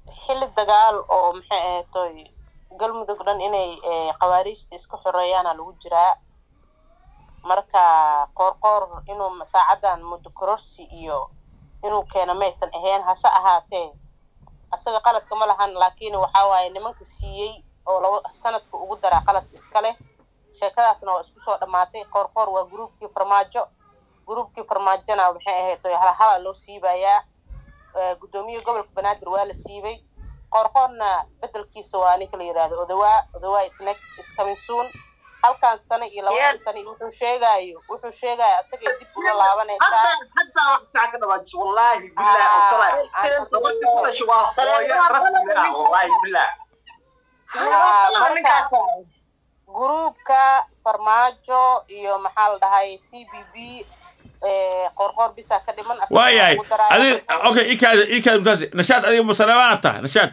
xilli dagaal oo maxay ahaytoy galmudug dhan inay khawaariijta isku xoreeyaana lagu jiraa marka qoorqoor inuu saacadan muddo kororsi iyo inuu keeno maysan ahayn hase ahaatee asaga qaladka ma lahan laakiin waxa waaye nimanka siiyey oo laba sanadka ugu daraa qaladka iska leh sheekadaasna waa isku soo dhammaatay qoorqoor waa gruubkii farmaajo gruubkii farmaajona maxay ahaytoy halhala loo siibayaa guddoomiye gobolka banaadir waa la siibay qoorqoorna bedelkiisa waa ninka la yidhaahdo odawaa odawaa isnex iskaminsuun halkan sano iyo labada sano iyo wuxuu sheegaayo wuxuu sheegaayo asagay dib uga laabanaysaa حتى وقت تعك دبج والله بالله او طلع دبج كل شيء هو رسمي آه، والله بالله marka gruubka farmaajo iyo maxaa la dhahay c b b qoorqoor bisa ka dhiman asaga waayahay ugu daraayo. adi okay ikaada ikaada mutaasi nashaad adiga musaleemaana tahay nashaad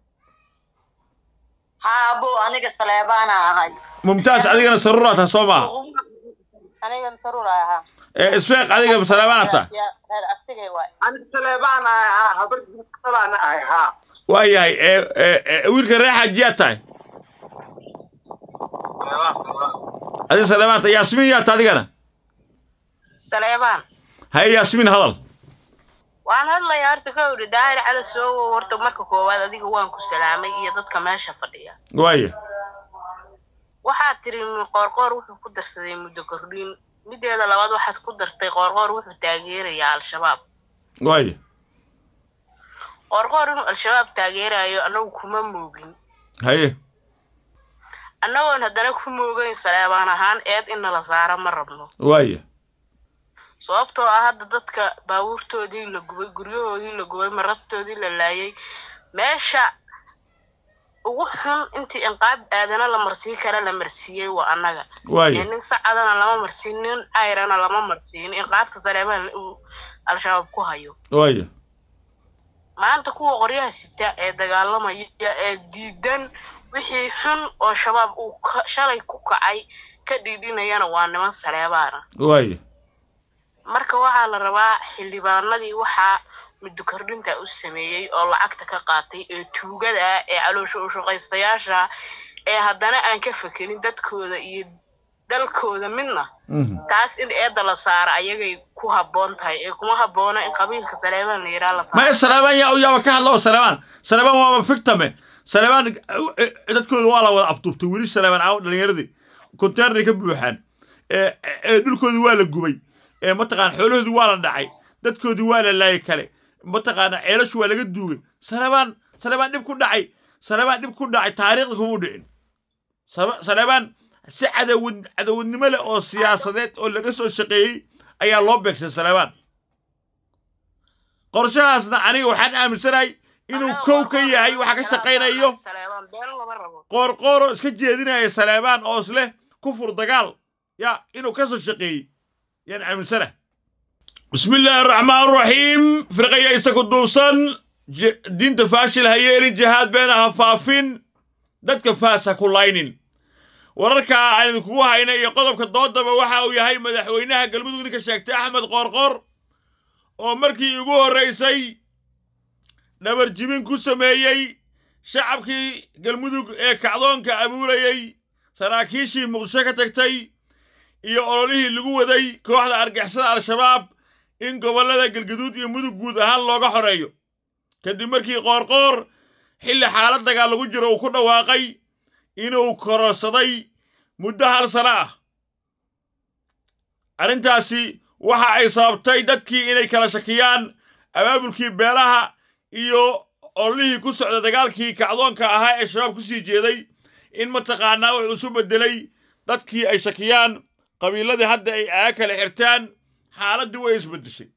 haabo aniga saleebaana ahay mumtaas adigana saruuraa tahay soo maaha anigan saruur ay ahaa ee isfeeq adiga musaleemaana tahay Ya- reer aftigay waay انا تليبان ها هبرت انا ها waayahay ee ee ee, wiilka reer xaajiyaa tahay adiga saleemaan tahay yaasmiin yaa tahay adigana saleebaan haye yaasmiin hadal waan hadlayaa horta ka idhi daahir cali soo horta marka koowaad adiga waan ku salaamay iyo dadka meesha fadhiya waaya waxaad tiri qoorqoor wuxuu ku darsaday muddo kordhin mideeda labaad waxaad ku dartay qoorqoor wuxuu taageerayaa al-shabaab waaya qoorqoor inuu al-shabaab taageerayo annagu kuma moogin haye annagoon haddana ku moogayn saleebaan ahaan eed in nala saaro ma rabno waaya sababtoo ah hadda dadka baabuurtoodii la gubay guryahoodii la gubay marastoodii la laayay meesha ugu xun intii inqaab aadana la marsii kara la marsiiyey waa annaga ee waaya nin sacadana lama marsiin nin ayrana lama marsiin inqaabta saleebaan uu al-shabaab ku hayo waaya maanta kuwa qoryaha sita ee dagaalamaya ee diidan wixii xun oo shabaab uu ka- shalay ku kacay ka dhiidhinayana waa niman saleebaana waaya marka waxaa la rabaa xildhibaanadii waxaa muddo kordhinta u sameeyey oo lacagta ka qaatay ee tuugada ah ee caloosha u shaqaystayaasha ee haddana aan ka fekerin dadkooda iyo dalkooda midna Mhm. taas in eedda la saaro ayagay ku habboon tahay ee kuma habboona in qabiilka saleebaan la yidhaha la saaro maya saleebaan yaa yaaba ka hadlo saleebaan saleebaan waaba fictame saleebaan eh, eh, dadkooda waa la wada afduubtay weli saleebaan caawa dhallinyaradii konteenaray ka buuxaan ee ee dhulkoodii waa la gubay ee mataqaana xoolahoodii waa la dhacay dadkoodii waa la laayay kale mataqaana ceelashu waa laga duugay saleebaan saleebaan dhib ku dhacay saleebaan dhib ku dhacay taariikhda kuma u dhicin Sale- saleebaan si cadawad cadawadnimo leh oo siyaasadeed oo laga soo shaqeeyey ayaa loo beegsay saleebaan qorshahaasna aniga waxaan aaminsanahay inuu kow ka yahay waxa ka shaqaynayo saleebaan been lama rabo qoorqooro iska jeedinaya saleebaan oo isleh kufur dagaal ya inuu ka soo shaqeeyey yaan aaminsana bismi illaahi araxmaan araxiim firqaya isaku duubsan j- diinta faashil ha yeelin jihaad beena ha faafin dadka faas ha ku laynin wararka aan idinkugu hayna iyo qodobka doodaba waxa uu yahay madaxweynaha galmudug ninka sheegtay axmed qoorqoor oo markii ugu horraysay dhabar jibin ku sameeyey shacabkii galmudug ee kacdoonka abuurayey saraakiishii muqdisho ka tagtay iyo ololihii lagu waday kooxda argixisada al-shabaab in gobollada galgaduud iyo mudug guud ahaan looga xoreeyo kadib markii qoorqoor xilli xaalad dagaal lagu jiro uu ku dhawaaqay inuu kororsaday muddo hal sano ah arrintaasi waxa ay sababtay dadkii inay kala shakiyaan abaabulkii beelaha iyo ololihii ku socda dagaalkii kacdoonka ahaa ee shabaab ku sii jeeday in mataqaanaa wuxuu isu beddelay dadkii ay shakiyaan qabiiladii hadda ay aaga kala xirtaan xaaladdii way isbeddeshay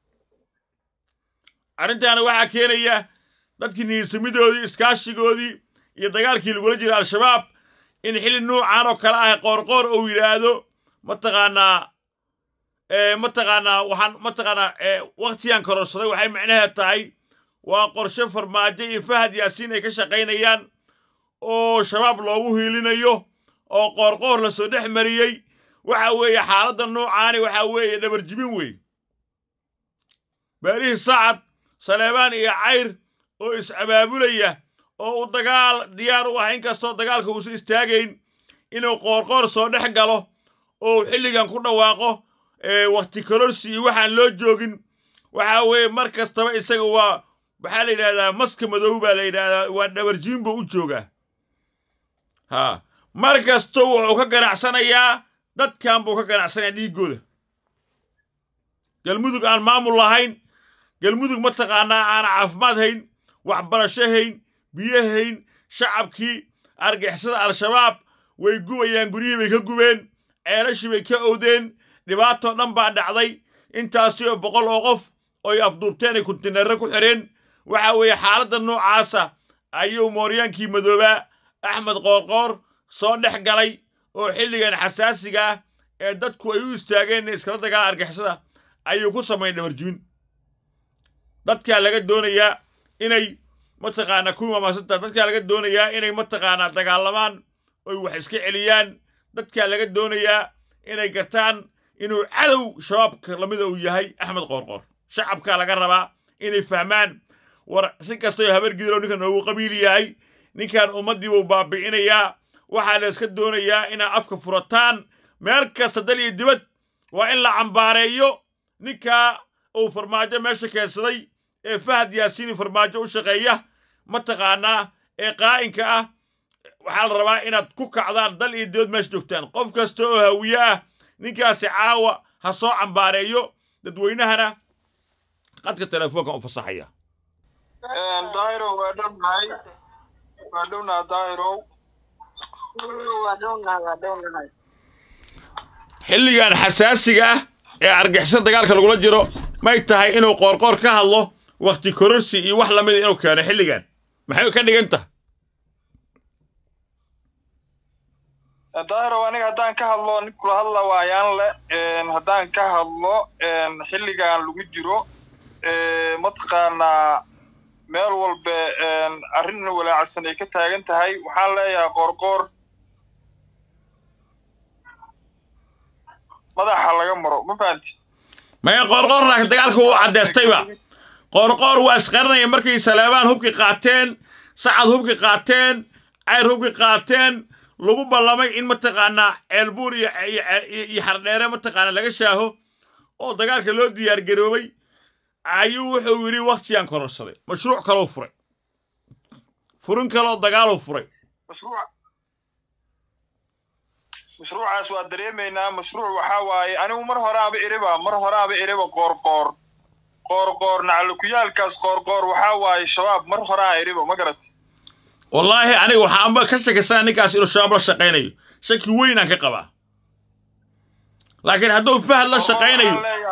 arrintaana waxaa keenaya dadkii niyinsamidoodii iskaashigoodii iyo dagaalkii lagula jira al-shabaab in xilli nuucan oo kale ah qoorqoor uu yidhaahdo mataqaanaa ee mataqaanaa waxaan mataqaanaa ee waqtigan kororsaday waxay macnaheed tahay waa qorshe farmaajo iyo fahad yaasiin ay ka shaqaynayaan oo shabaab loogu hiilinayo oo qoorqoor la soo dhex mariyey waxa weeye xaaladda noocaani waxa weeye dhabarjibin weeye beelihii sacad saleebaan iyo cayr oo is-abaabulaya oo uu dagaal diyaar u ah inkastoo dagaalka uusan istaagayn inuu qoorqoor soo dhex galo oo uu xilligan ku dhawaaqo wakti kororsi iyo waxaan loo joogin waxa weeye mar kastaba isaga waa waxaa la yidhahdaa maska madow baa la yidhahdaa waa dhabarjiin buu u joogaa ha mar kasto wuxuu ka ganacsanayaa dadkan buu ka ganacsanayaa dhiiggooda galmudug aan maamul lahayn galmudug mataqaanaa aan caafimaad hayn waxbarasho hayn biyo hayn shacabkii argixisada al-shabaab way gubayaan guryihii bay ka gubeen ceelashii bay ka owdeen dhibaatoo dhan baa dhacday intaasi oo boqol oo qof oy afduubteen ay kuntineerre ku xidheen waxa weeye xaaladda noocaasa ayuu mooryaankii madoobaa axmed qoorqoor soo dhex galay oo xilligan xasaasiga ah ee dadku ay u istaageen iskala dagaala argixisada ayuu ku samayn dhabarjibin dadkaa laga doonayaa inay mataqaanaa ku mamaasantaa dadkaa laga doonayaa inay mataqaanaa dagaalamaan oy wax iska celiyaan dadkaa laga doonayaa inay gartaan inuu cadow shabaabka lamida uu yahay axmed qoorqoor shacabkaa laga rabaa inay fahmaan war si kastay habar gidirow ninkan noogu qabiil yahay ninkan ummaddii buu baabi'inayaa waxaa la iska doonayaa inaa afka furataan meel kasta dal iyo dibad waa in la cambaareeyo ninkaa uu farmaajo meesha keensaday ee fahad yaasiini farmaajo u shaqeeya mataqaanaa ee qaa'inka ah waxaa la rabaa inaad ku kacdaan dal iyo dibad meesha joogtaan qof kasta oo hawiye ah ninkaasi caawa ha soo cambaareeyo dadweynahana qadka telefoonka u fasaxaya dairow waa dhownahay waa dhownaha dairow xilligan xasaasiga ah ee argixisada dagaalka lagula jiro may tahay inuu qoorqoor ka hadlo wakhti kororsi iyo wax lamida inuu keeno xilligan maxay ka dhigan tahay dairow aniga haddaan ka hadlo nin kula hadla waayaan le haddaan ka hadlo xilligan lagu jiro mataqaanaa meel walba arrin walaacsan ay ka taagan tahay waxaan leeyahay qoorqoor madaxa laga maro ma fahanti maya qoorqoorna dagaalka wuu caddeystayba qoorqoor waa isqaranaya markay saleebaan hubki qaateen sacad hubki qaateen cayr hubki qaateen lagu ballamay in mataqaanaa ceelbuur iyo iyo xardheere mataqaanaa laga shaaho oo dagaalka loo diyaargaroobay ayuu wuxuu yidhi waktiyaan kororsaday mashruuc kaloo furay furin kaloo dagaaluu furay mashruuc mashruucaas waa dareemaynaa mashruuc waxaa waaye anigu mar horaaba iriba mar horaaba iriba qoorqoor qoorqoor naclukuyaalkaas qoorqoor waxaa waaye shabaab mar horaa iriba ma garat wallaahi aniga waxaanba ka shakisana ninkaas inuu shabaab la shaqaynayo shaki weynaan ka qabaa laakiin hadduu fahad la shaqaynayo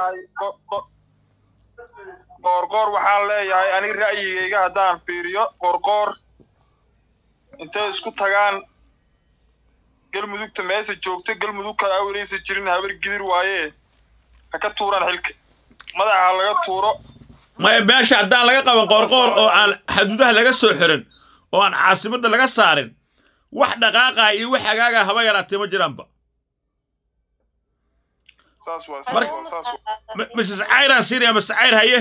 qoorqoor waxaan leeyahay aniga ra'yigayga haddaan fiiriyo qoorqoor intay isku tagaan galmudugta meesa joogto galmudug kale aweleysa jirin habar gidir waaye ha ka tuuraan xilka madaxa laga tuuro maya meesha haddaan laga qaban qoorqoor oo aan xaduudaha laga soo xirin oo aan caasimadda laga saarin wax dhaqaaqa iyo wax hagaaga haba yaraatee ma jiraanba saas waa saas waa saas waa mrs cayraan siinaya mr cayr haye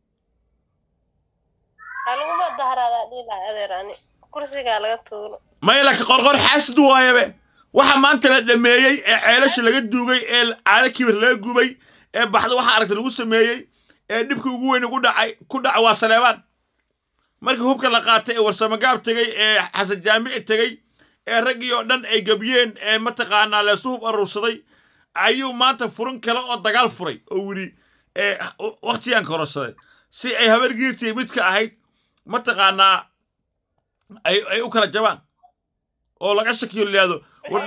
haluguma dahraadaa dhiilaha adeerani kursigaa laga tuuro maya laakiin qorqor xaasid waayabe waxa maanta la dhameeyey ee ceelasha laga duugay ee caado kibir laga gubay ee baxda waxa aragta lagu sameeyey ee dhibka ugu weyn ugu dhacay ku dhaca waa saleebaan markii hubka la qaatay ee warsamagaab tegey ee xasan jaamici tegey ee raggii oo dhan ay gebiyeen ee mataqaanaa leesu hub arursaday ayuu maanta furin kale oo dagaal furay oo yidhi waktiyaan kororsaday si ay habargiirtii midka ahayd mataqaanaa ay ay u kala jabaan oo laga shakiyo liyaado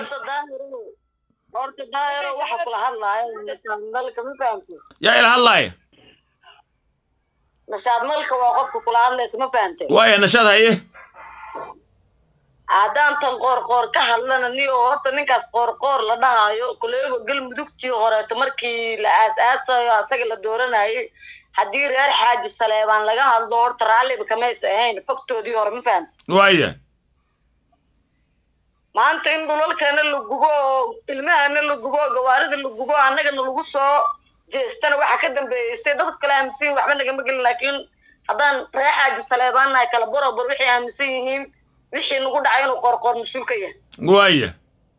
horta daahiro waxa kula hadlaayo nashaadmalka ma fahamti yaa ila hadlaaya nashaadmalka waa qofka kula hadlaysa ma fahamte waaya nashaad haye haddaan tan qoorqoor ka hadlana ni oo horta ninkaas qoorqoor la dhahaayo kuleego galmudugtii horeeto markii la aas-aasayo asaga la dooranayay haddii reer xaaji saleebaan laga hadlo horta raalliba kamaysa ahayn fogtoodii hore ma fahamte waaya maanta in dhulalkana la gubo oo ilmahana la gubo gawaarida la gubo annagana lagu soo jeestana waxa ka dambeeysay dadka kale aaminsan waxba nagama gelin laakiin haddaan ree xaaji saleebaannahay kala borobor waxay aaminsan yihiin wixii nagu dhacay inuu qoorqoor mas-uul ka yahay waaya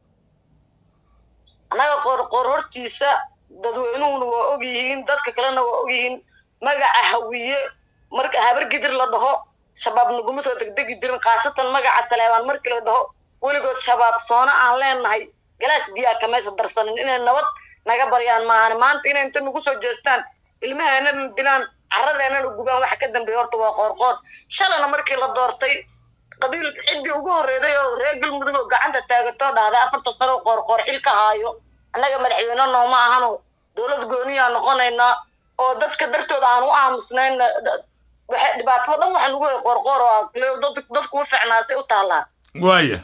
annaga qoorqoor hortiisa dadweynuhuna waa og yihiin dadka kalena waa og yihiin magaca hawiye marka habar gidir la dhaho shabaab naguma soo degdegi jirin khaasatan magaca saleebaan markii la dhaho weligood shabaab soona aan leenahay galaas biyaa kamaysa darsanin inay nabad naga baryaan maahan maanta inay inta nagu soo jeestaan ilmaheenana dilaan carradeenana gubaan waxa ka dambeeya horta waa qoorqoor shalana markii la doortay qabiil ciddii ugu horreeday oo reer galmudug oo gacanta taagatoo dhahday afarta sano oo qoorqoor xil ka haayo annaga madaxweyne nooma ahano dowlad gooniyaa noqonaynaa oo dadka dartooda aan u aamusnayn waxay dhibaatada dhan waxa nagu hay qoorqoor oo ah dadku u ficnaasay u taallaa waaya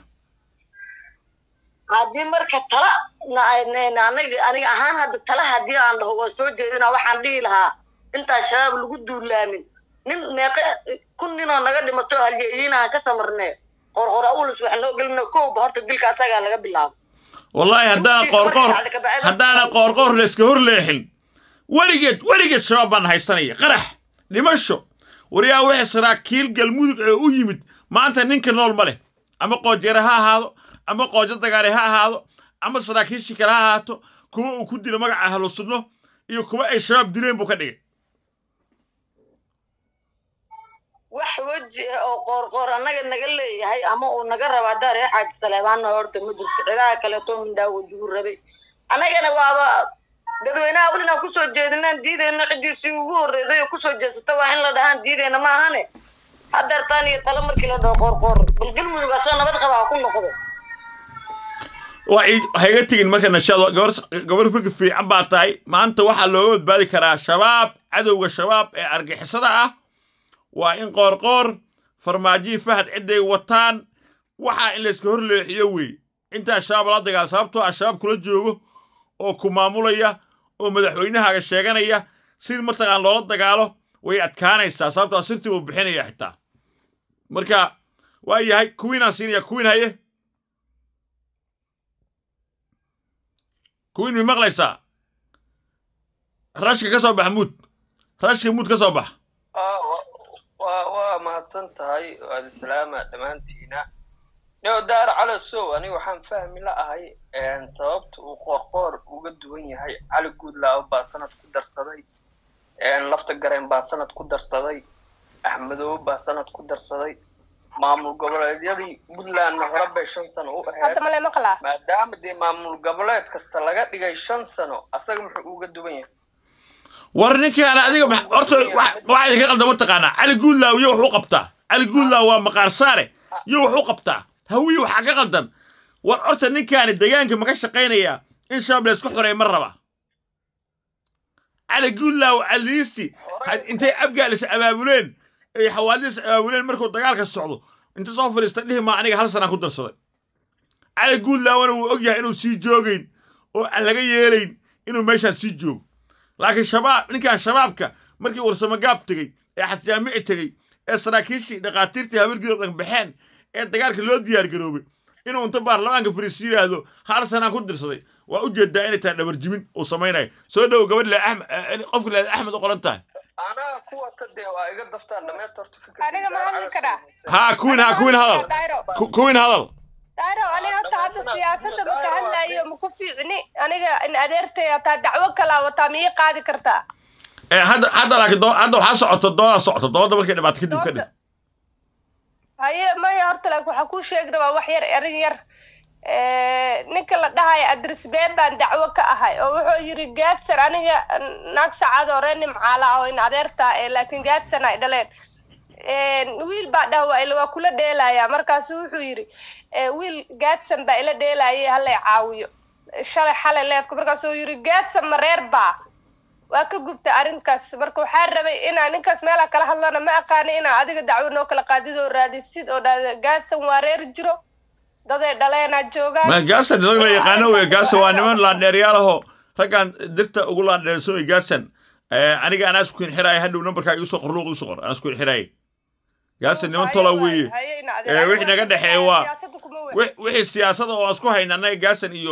haddii marka tala aniga aniga ahaan hadda tala haddii aan dhaho waa soo jeedina waxaan dhihi lahaa intaan shabaab lagu duulaamin nin meeqe kun ninoo naga dhimato halyeeyiin aan ka samarnee qorqor awlus wax noo gelino kowba horta dilka asagaa laga bilaabo wallaahi haddaana qoorqoor haddaana qoorqoor layska hor leexin weligeed weligeed shabaab baan haysanaya qarax dhimasho waryaa wixii saraakiil galmudug ee u yimid maanta ninka nool ma leh ama qoojere ha ahaado ama qoojo dagaale ha ahaado ama saraakiishii kale ha ahaato kuwa uu ku dilo magaca ahlu sunno iyo kuwa ay shabaab dileen buu ka dhigay wax weji ah oo qoorqoor annaga naga leeyahay ama uu naga raba haddaa reer xaaji saleebaanna horta ma jirto cidaha kaleeto mindhaa wajuhu rabay annagana waaba dadweynaha welinaan kusoo jeedinaan diidayno ciddiisii ugu horreeday oo kusoo jeesata waa in la dhahaan diidayna ma ahane hadeertaan iyo talo markii la dhaho qoorqoor bal galmudug asoo nabad qaba ha ku noqdo ha iga tegin marka nashaado gabar gabar fikir fiican baa tahay maanta waxaa looga badbaadi karaa shabaab cadowga shabaab ee argixisada ah waa in qoorqoor farmaajihii fahad cidday wataan waxaa in layska hor leexiyo wey intaa shabaab la dagaal sababtoo ah shabaab kula joogo oo ku maamulaya oo madaxweynahaaga sheeganaya sidii mataqaan loola dagaalo way adkaanaysaa sababtoo sirtii uu bixinaya xitaa marka waa yahay kuwiinaan siinaya kuwiin haye kuwiin mi maqlaysaa rashka ka soo bax muud rashka muud ka soo bax waa mahadsan tahay waad islaama dhammaantiina yo daar cali sow aniga waxaan fahmi la ahay sababta uu qoorqoor uga duwan yahay cali guudlaaba baa sanad ku darsaday lafta gareen baa sanad ku darsaday axmedoobe baa sanad ku darsaday maamul goboleedyadii puntlandna hore bay shan sano u ahayd maadaama dee maamul goboleed kasta laga dhigay shan sano asaga muxuu uga duwan yahay war ninkaan adiga horta waxaa idinka qaldan mataqaanaa cali guudlaaw iyo wax u qabtaa cali guudlaaw waa maqaar saare iyo wax u qabtaa hawiye waxaa ka qaldan war horta ninkaani deegaanka maka shaqaynayaa in shabaab laysku xoreey ma raba cali guudlaaw caliisti intay abgaalis abaabuleen ay xawaadiis abaabuleen markuu dagaalka socdo inta soo fadhiista dhihi maa aniga hal sanaan ku darsaday cali guudlaawna wuu og yahay inuu sii joogayn oo aan laga yeelayn inuu meeshaan sii joogo laakiin shabaab ninkan shabaabka markii warsamagaab tegey ee xasjaamici tegey ee saraakiishii dhakhaatiirtii habargido dhan baxeen ee dagaalka loo diyaar garoobay inuu inta baarlamaanka fariis yidhaahdo hal sanaan ku dirsaday waa u jeedaa inay tahay dhabarjibin uu samaynayo soo dhow gabadh le axmed qofka leeda axmed u qoran tahay anaga kuwata dee waa iga daftaan dhamaysta horta aniga ma hadli karaa haa kuwin haa kuwin hadal kuwin hadal daaro aniga horta hadda siyaasadda maka hadlaayo maku fiicni aniga in adeertay hataa dacwo kalaa wataa ma ii qaadi kartaa hadda hadda laakiin doo hadda waxaa socoto doodaa socoto doodda markay dhibaato kadib ka dhig haye maya horta laakiin waxaa kuu sheegi rabaa wax yar erin yar ninka la dhahayo adres been baan dacwo ka ahay oo wuxuu yidhi gaadsan aniga naag sacaad oo reer nimcaala ah oo in adeertaa laakiin gaadsan ay dhaleen wiil baa dhah waa waa kula dheelaya markaasu wuxuu yidhi wiil gaadsan baa ila dheelayay halay caawiyo shalay xalay leedka markaasuu yidhi gaadsan ma reer baa waa ka gubtay arrinkaas marka waxaa rabay inaa ninkaas meelaa kala hadlana ma aqaani inaa adiga dacwo noo kala qaadid oo raadisid oo dhahda gaadsan waa reer jiro daday dhaleenaa joogaan ma gaadsan rag la yaqaano wey gaadsan waa niman laandheeryaalaho raggaan dirta ugu laandheerso wey gaadsan aniga anaa isku inxiraaya hadhow nambarkaa igu soo qor luuq igu soo qor anaa isku inxiraaya gaadsan niman tola weeye wixii naga dhexeeya waa wixii siyaasada oo aan isku hayna annaga gaadsan iyo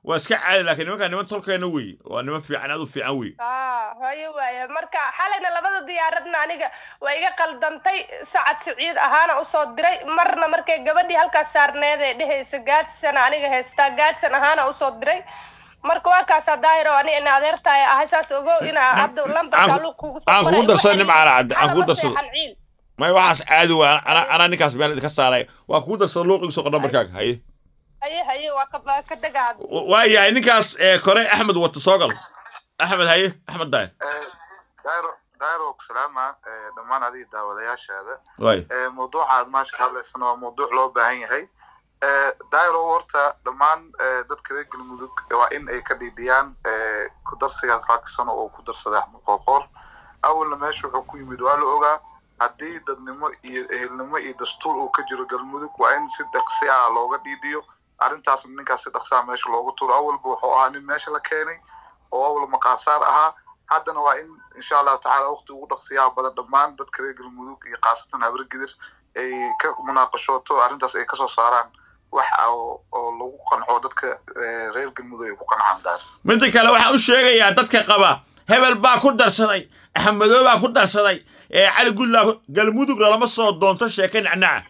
waa iska caadi laakiin nimankaa niman tolkeena weeye waa niman fiican aad u fiican weeye aa hayo waaya marka xalayna labada diyaaradna aniga waa iga qaldantay sacad siciid ahaana usoo diray marna markay gabadhii halkaas saarneed ee dhehaysa gaadsana aniga haystaa gaadsan ahaana usoo diray marka waa kaasaa daahiro ani ina adeertaay ahay saas ogow inaa hadda lambarka luuq kugu soo aan kugu qoray. darsado Waxay nimcaana cadde aan kugu xalaba darsado seexan ciil. may waxaas caadi waa ana anaa ninkaas meel idinka saaray waa kugu darsado luuq igu soo qor nambarkaaga haye haye haye waa ka waa ka dega hadda waa yahay ninkaas ee kore axmed wata soo gal axmed haye axmed daay dairo dairo ku salaama eh, dhammaan adiga daawadayaashaada waay Eh, mawduuca aad maasha ka hadlaysana waa mawduuc loo baahan yahay Eh, dairo horta dhammaan eh, dadka reer galmudug waa in ay ka dhiidhiyaan eh, ku darsigaas lacag sano oo ku darsaday axmed qoorqoor awalna meesha wuxuu ku yimid waa la ogaa haddii dadnimo iyo ehelnimo iyo dastuur uu ka jiro galmudug waa in si dhaqsi ah looga dhiidhiyo arrintaasna ninkaas si dhaqsaa meesha looga tuuro awalba wuxuu ahaa nin meesha la keenay oo awal maqaarsaar ahaa haddana waa in insha allahu tacaala waqti ugu dhaqsiyaha badan dhammaan dadka reer galmudug iyo khaasatan habargidir ay ka munaaqashooto arrintaas ay kasoo saaraan wax oo oo lagu qanco dadka eh, reer galmudug ay ku qancaan daar midda kale waxaan u sheegayaa dadka qaba hebel baa ku darsaday axmedoo baa ku darsaday ee cali gullaa ku- galmudugna lama soo doonto sheeke nacnaca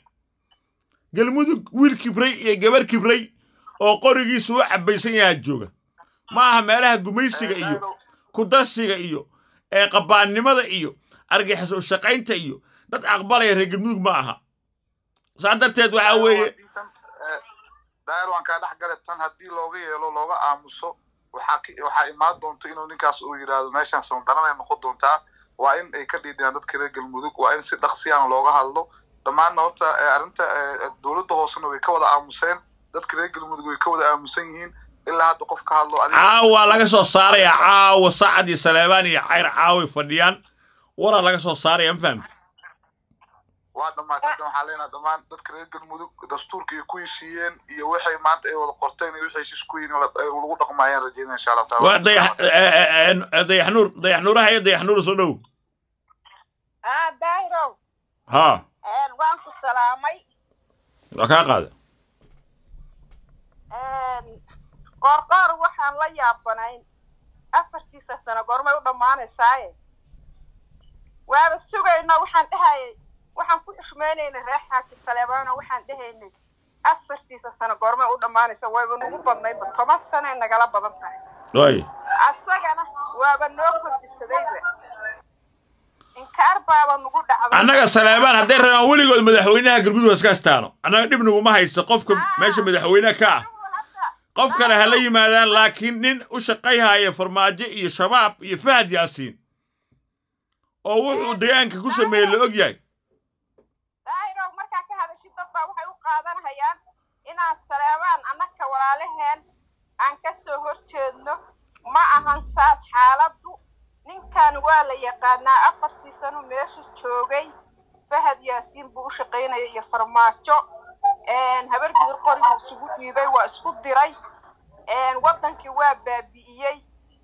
galmudug wiil kibray iyo gabar kibray oo qorigiisu u cabbaysan yahaa jooga ma aha meelaha gumaysiga iyo ku darsiga iyo ee qabaannimada iyo argixis u shaqaynta iyo dad aqbalaya reer galmudug ma aha saa darteed waxaa weeye daayar waan kaa dhex gale tan haddii looga yeelo looga aamuso waxaa ki- waxaa imaan doonto inuu ninkaas uu yidhaahdo meeshaan sandaranay noqon doontaa waa in ay ka dhiidhiyaan dadka reer galmudug waa in si dhaqsiyaan looga hadlo dhammaanna horta eh, arrinta eh, dowladda hoosena way ka wada aamuseen dadka reer galmudug way ka wada aamusan yihiin ilaa hadda qof ka hadlo adiga caawa laga soo saaraya caawa sacad iyo saleebaan iyo cayr caaway fadhiyaan waraa laga soo saaraya ma fahamti waa dhammaatay hadda waxaan leenahay dhammaan dadka reer galmudug dastuurka ay ku heshiiyeen iyo waxay maanta ay wada qorteen iyo waxay heshiis ku yihiin la- ay lagu dhaqmo ayaan rajeynaya insha allah taala waa dayax eh, eh, eh, dayax nuur dayax nuuraha iyo dayax nuur soo dhow aa daahirow haa een, waan ku salaamay waa kaa qaada een, qoorqoor waxaan la yaabanayn afartiisa sano goormay u dhammaanaysaaye waaba sugayno waxaan dhehayay waxaan ku xushmaynaynay reer xaaji saleebaano waxaan dhehaynay afartiisa sano goormay u dhammaanaysa wayba nagu badnayba toban sanay nagala badan tahay waay asagana waaba noo kordhisadayba inkaar baaba nagu dhacday annaga saleebaan hadday rabaan weligood madaxweynaha galmudug iska astaano annaga dhib naguma haysa qofka meesha madaxweynaha ka ah qof kale ha la yimaadaan laakiin nin u shaqayhaya farmaajo iyo shabaab iyo fahad yaasiin oo wuxuu deegaanka ku sameeyey la og yahay daahirow markaa ka hadashid dad baa waxay u qaadanayaan inaan saleebaan annaka walaalaheen aan ka soo horjeedno ma ahan saas xaaladdu ninkan waa la yaqaanaa afartii sano meesha joogay fahad yaasiin buu u shaqaynaya iyo farmaajo habar gudur qorigu isugu dhiibay waa isku diray waddankii waa baabi'iyey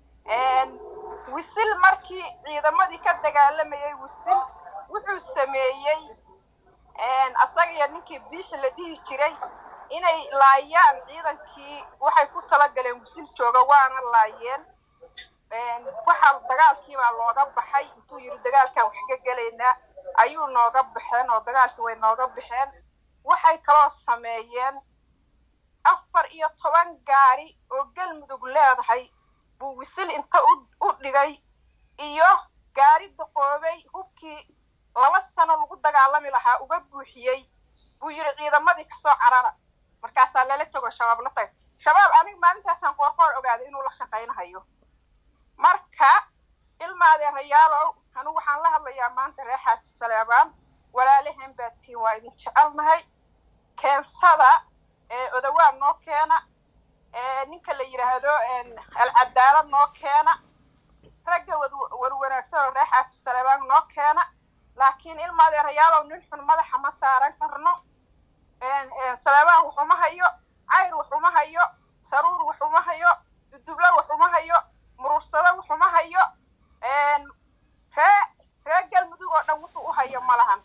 wisil markii ciidamadii ka dagaalamayay wisil wuxuu sameeyey asaga iyo ninkii biixi la dhihi jiray inay laayaan ciidankii waxay ku talagaleen wisil jooga waana laayeen waxa dagaalkii baa looga baxay intuu yidhi dagaalkan wax ka gelaynaa ayuu nooga baxeen oo dagaalkii way nooga baxeen waxay kaloo sameeyeen afar iyo toban gaari oo galmudug leedahay buu wisil inta u dhigay iyo gaari daqoobay hubkii laba sano lagu dagaalami lahaa uga buuxiyey buu yidhi ciidamadii kasoo carara markaasaa lala tago shabaab la tagay shabaab aniga maalintaasaan qoorqoor ogaaday inuu la shaqaynahayo marka ilmaadeerayaalow anigu waxaan la hadlayaa maanta reer xaaji saleebaan walaalaheen baa tiin waa idin jecelnahay keensada odawaa noo keena ninka la yidhaahdo alcadaalad noo keena ragga warwanaagsan oo reer xaaji saleebaan noo keena laakiin ilmaadeerayaalow nin xun madaxa ma saaran karno saleebaan waxuma hayo cayr waxuma hayo saruur waxuma hayo dudublo waxuma hayo muruursado waxuma hayo ree ree galmudug oo dhan wuxuu u hayo ma lahan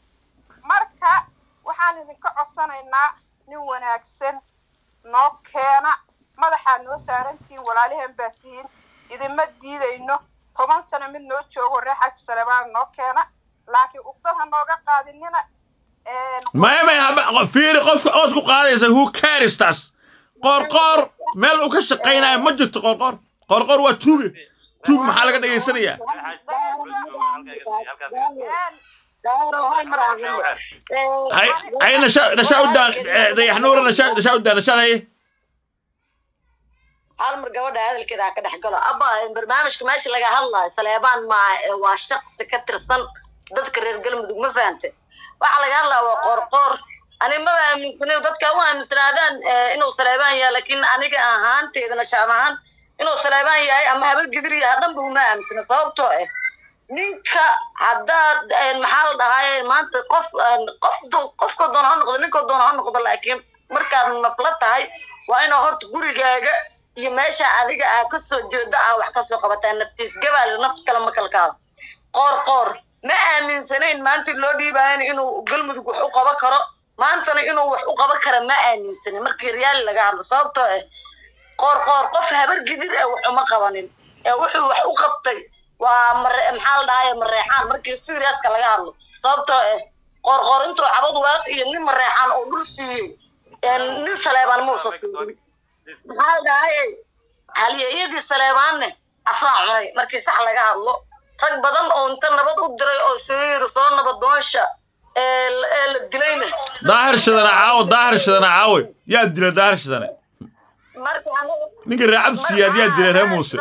marka waxaan idinka codsanaynaa nin wanaagsan noo keena madaxaa noo saarantihiin walaaliheen baa tihiin idinma diidayno toban sano mid noo joogo reer xaji salebaan noo keena laakiin uqdad ha nooga qaadinina maya maya haba- fiiri qofka ood ku qaadaysa who cares taas qoorqoor meel uu ka shaqaynayo ma jirto qoorqoor qoorqoor waa tuuge tuug maxaa laga dhegaysanayaa hay hay nasha nasha u daan eh, dayax nuura nasha nasha u daan nasha haye hal mar gabadha hadalkeeda ha ka dhex galo abba barnaamijka meesha laga hadlayo saleebaan maaha ee waa shaqsi ka tirsan dadka reer galmudug ma fahante waxaa laga hadlaya waa qoorqoor ani maba aaminsanin dadka u aaminsanaadaan eh, inuu saleebaan yahay laakiin aniga ahaanteeda nashaad ahaan inuu saleebaan yahay ama habar gidir yahay dhanba uma aaminsana sababtoo ah ninka haddaad eh, maxaa la dhahaye maanta qof eh, qof do- qofka doona ha noqdo ninka doona ha noqdo laakiin markaad nafla tahay waa inaa horta gurigaaga iyo meesha adiga aa kasoo jeedo aa wax kasoo qabataa naftiis gabaal nafta kale ma kala kaado qoor qoor ma aaminsanayn maanta loo dhiibaayana inuu galmudug wax u qaban karo maantana inuu wax u qaban kara ma aaminsanin markii riyaali laga hadlo sababtoo ah qoor qoor qof habar gidid ee wax uma qabanin ee wuxuu wax u qabtay waa mare maxaa la dhahaye mareexaan markii seriaska laga hadlo sababtoo ah qoor qoor intuu cabad waaq iyo nin mareexaan oo dhul siiyey ee nin saleebaan muusa siinin maxaa la dhahaye halyeeyadii saleebaanne asaa cunay markii sax laga hadlo rag badan oo inta nabad u diray oo soo yiri soo nabadoonsha ee la- ee la dilayna daahir shidana caawo daahir shidana caawe yaa dila daahir shidane marka anaga ninka reer cabsiyaad yaa dila reer muuse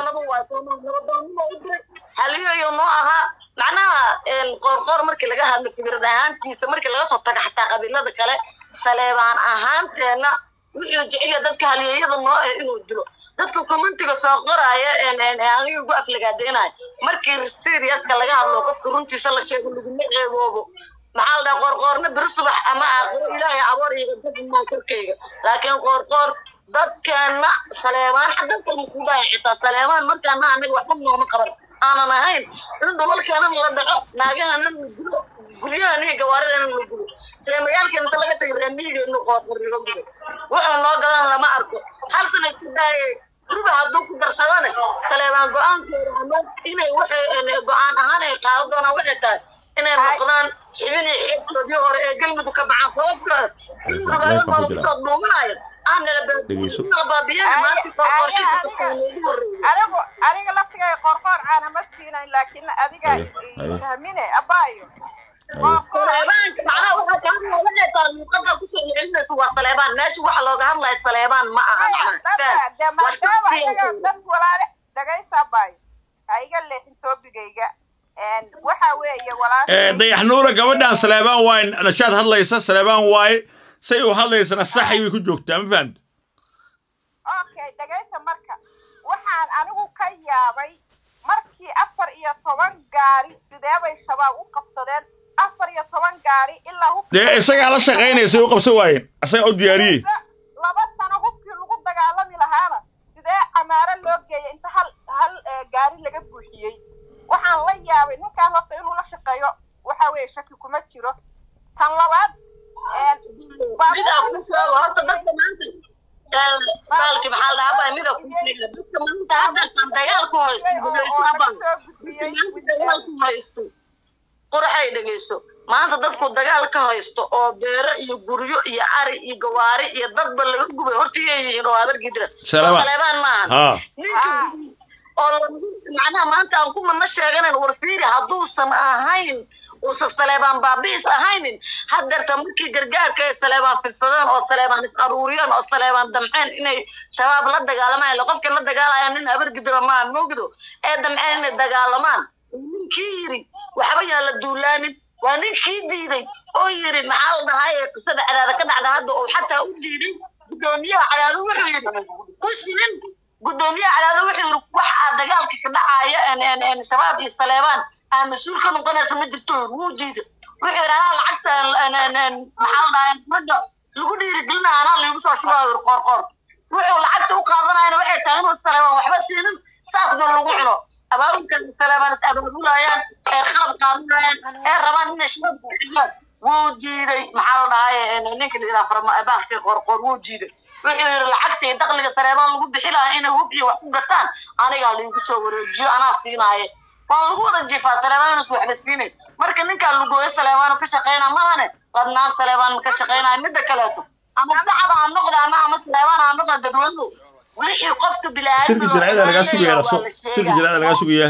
haliyayo noo ahaa macnaha qoorqoor markii laga hadlo fikrad ahaantiisa markii laga soo tago xataa qabiilada kale saleebaan ahaanteenna wuxuu jecel yahay dadka halyeeyada noo eh inuu dilo dadka commentiga soo qoraya aniga gu aflagaadeynayo markii seriaska laga hadlo qofka runtiisa la sheego laguma ceeboobo maxaa la dhaha qoorqoorna beri subax ama aakhiro ilaahay aboor iga dafimaa korkayga laakiin qoorqoor dadkeena saleebaan dadka makudaya xitaa saleebaan markaana anaga waxba nooma qaban aanan ahayn in dhulalkeena la dhaco naagahana la dilo guryahana iyo gawaaridana la gulo ree magaalkeena inta laga tagay reemiyigeenu qoorqoor laga gulo wuxuu noo gadan lama arko hal sana isku daayay ruba hadduu ku darsadane saleebaan go-aankooda ama inay waxay go-aan ahaan ay qaadan doonaan waxay tahay inay noqdaan xibin iyo xeebtoodii hore ee galmudug ka baxaan sababtoo ah galmudug ayada maa lagu soo dhuumanaya aan Dhegeyso. nala baabiyana maanta soo qorshaysa dadka noogu horreeya anigu aniga laftigay qorqoor caana ma siinayn laakiin adiga Haye, haye. fahmine abaayo saleebaanka macnaha waxaa ka hadlaya waxay tahay luuqada kusoo celinaysa waa saleebaan meesha waxa looga hadlaya saleebaan ma aha macnaha de waa maadaama shaqsiyan iyaga dad walaale dhagaysa abaayo ha iga leexin toobigayga waxa weeye Eh, walaashay dayax nuura gabadhan saleebaan waaye nashaad hadlaysa saleebaan waaye say u hadlaysana saxay bay ku joogtaa ma fahamta okay dhagaysa marka waxaan anigu ka yaabay markii afar iyo toban gaari sidee bay shabaab u qabsadeen afar iyo toban gaari ilaa hubkii dee isagaa la shaqaynaysa u qabsan waayeen isagaa u diyaariyey laba sano hubkii lagu dagaalami lahaana sidee camaaro loo geeyay inta hal hal eh, gaari laga buuxiyey waxaan la yaabay ninkaan horta inuu la shaqeeyo waxa weeye shaki kuma jiro tan labaad eh, midaa ku sheego horta dadka maanta ee, baalki maxaa la dhahaa baa mida ku sheega dadka maanta hadda dagaal ku haysto dhegeyso aban dadka maanta dagaal ku haysto quraxay dhegeyso maanta dadku dagaal ka haysto oo beero iyo guryo iyo ari iyo gawaari iyo dadba laga gubay horta iyay yihiin oo habar gidira Saleebaan. oo saleebaan maahan haa ninka oo lagu- macnaha maanta aan ku mana sheeganan war fiiri hadduusan ahayn uusan saleebaan baabi'is ahaynin haddeerta markii gargaarka ay saleebaan fidsadeen oo saleebaan is aruuriyeen oo saleebaan damceen inay shabaab la dagaalamaan ila qofka la dagaalaya nin habargidira maa moogdo ee damceen inay dagaalamaan ninkii yiri waxba yaan la duulaanin waa ninkii diiday oo yiri maxaa la dhahaye qisada cadaada ka dhacda hadda oo xataa u diiday gudoomiyaha cadaada wuxuu yiri ku shilin gudoomiyaha cadaada wuxuu yiri wax aa dagaalka ka dhacaya en- en- en shabaab iyo saleebaan aa mas-uul ka noqonaysa ma jirto yiri wuu diiday wuxuu yiri anaa lacagta en- en- en- maxaa la dhahaye ragga lagu dhiirigelinaya anaa liigu soo shubaa yiri qoor qoor wuxuu lacagta u qaadanayana waxay tahay inuu saleebaan waxba siinin saasna lagu cuno abaabulka saleebaan is abaabulayaan ee qalab qaadanayaan ee rabaan inay shabaab iska xigaan wuu diiday maxaa la dhahaye en- ninka la yidhaha farma baafkii qoor qoor wuu diiday wuxuu yidhi lacagta iyo dakhliga saleebaan lagu bixi lahaa inay hub iyo wax ku gataan anigaa lagu soo wareejiyo anaa siinaaye waa lagu wada jifaa saleebaan inus waxba siinay marka ninkaa lugooyo saleebaan ka shaqeyna mahane ladnaan saleebaan ka shaqeynaya midda kaleeto ama sacada ha noqda ama ama saleebaan ha noqda dadweynuhu wixii qofka shirka jaraa'ida lagaa sugaya raso shirka jaraa'ida lagaa sugaya